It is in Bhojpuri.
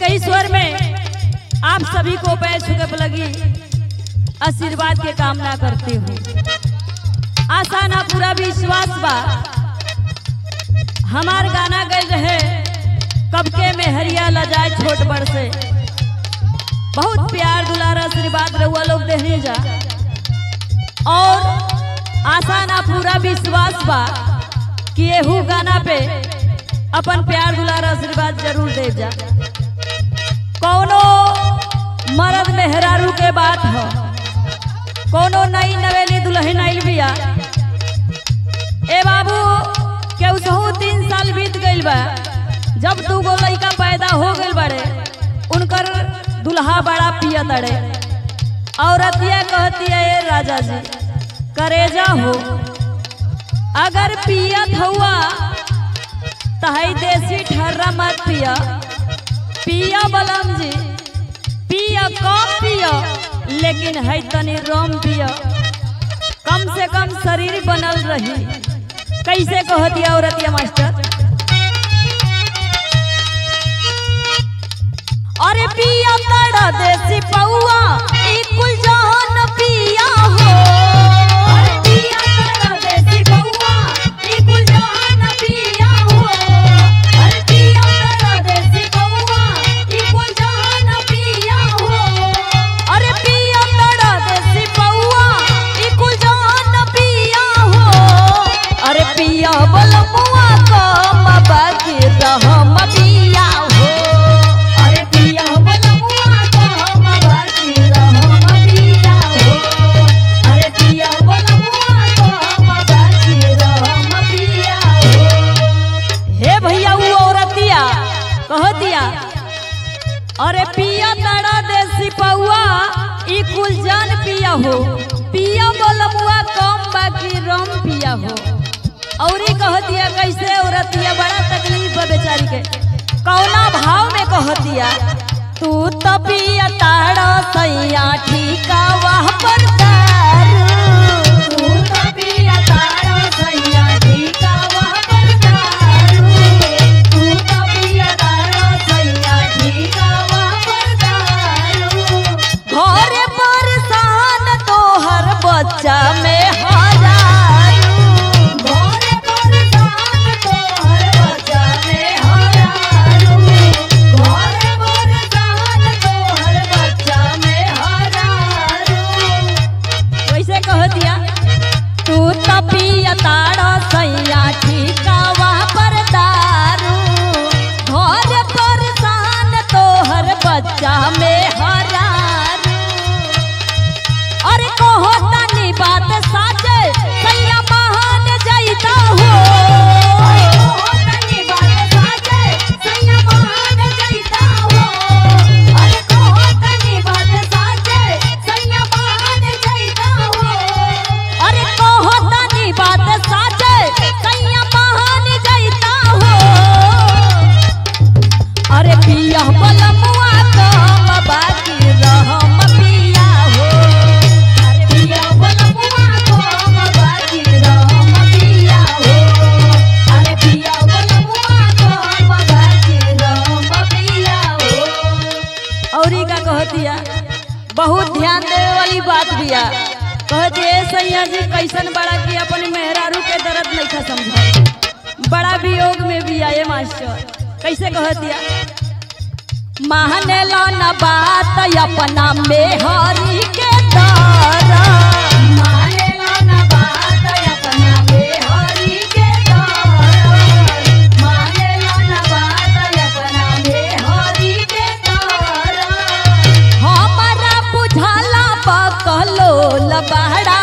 ही स्वर में आप सभी को पैर छुके लगी आशीर्वाद के कामना करती हूँ आशा ना पूरा विश्वास बा हमार गाना गए रहे कब के में हरिया लजाए छोट बड़ से बहुत प्यार दुलार आशीर्वाद रहुआ लोग देने जा और आशा ना पूरा विश्वास बा कि एहू गाना पे अपन प्यार दुलार आशीर्वाद जरूर दे जा कौनो मर्द मेहरारू के बात हो कोनो नई नवेली दुल्हन आइल बिया ए बाबू केहू सहू तीन साल बीत गइल बा जब दू गो लइका पैदा हो गइल बड़े उनकर दुल्हा बड़ा पिया तड़े औरतिया कहती है ए राजा जी करेजा हो अगर पियत हुआ तहई देसी ठर्रा मत पिया पिया बलम जी पिया कम पिया लेकिन है तनी रम पिया कम से कम शरीर बनल रही कैसे कहती औरतिया मास्टर अरे पिया तड़ा देसी पौआ ई कुल जहान पिया हो अरे पिया तड़ा देसी पौआ ई कुल जहान पिया हो अरे पिया तड़ा देसी पौआ ई कुल जहान पिया हो अरे पिया तड़ा देसी पौआ ई कुल जहान पिया हो अरे पिया बलमुआ कम बाकी रहम पिया हो अरे पिया बलमुआ कम बाकी रहम पिया हो अरे पिया बलमुआ कम बाकी रहम पिया हो हे भैया वो औरतिया कह दिया अरे पिया तड़ा देसी पौआ ई कुल जान पिया हो पिया बलमुआ कम बाकी रम पिया हो औरी कह दिया कैसे औरतिया बड़ा तकलीफ है बेचारी के कौना भाव में कह दिया तू तो पिया ताड़ा सैया ठीका वाह पर दारू तू तो पिया ताड़ा सैया ठीका वाह पर दारू तू तो पिया ताड़ा सैया ठीका वाह पर दारू घरे परेशान तोहर बच्चा में हरारू घरे परेशान तोहर बच्चा में हरारू घरे परेशान तोहर बच्चा में हरारू वैसे कह दिया तू तो पिया ताड़ा सैया ठीकावा पर दारू घर परेशान तोहर बच्चा में हरारू अरे कहो तनी बात साचे सैया महान जैता हो अरे कहो तनी बात साचे सैया महान जैता हो अरे कहो तनी बात साचे सैया महान जैता हो अरे कहो तनी बात साचे सैया महान जैता हो अरे पिया बलमुआ कम बाकी रहम पिया हो अरे पिया बलमुआ कम बाकी रहम पिया हो अरे पिया बलमुआ कम बाकी रहम पिया हो औरी का कहतिया बहुत ध्यान देवे वाली बात बिया कहती है सैया जी कैसन बड़ा की अपन मेहरारू के दर्द नहीं था समझा बड़ा वियोग में भी आए मास्टर कैसे कहतिया माने लो न बात अपना मेहरी के दारा माने लो न बात अपना मेहरी के दारा माने लो न बात अपना मेहरी के दारा हमारा बुझाला बकलो लबड़ा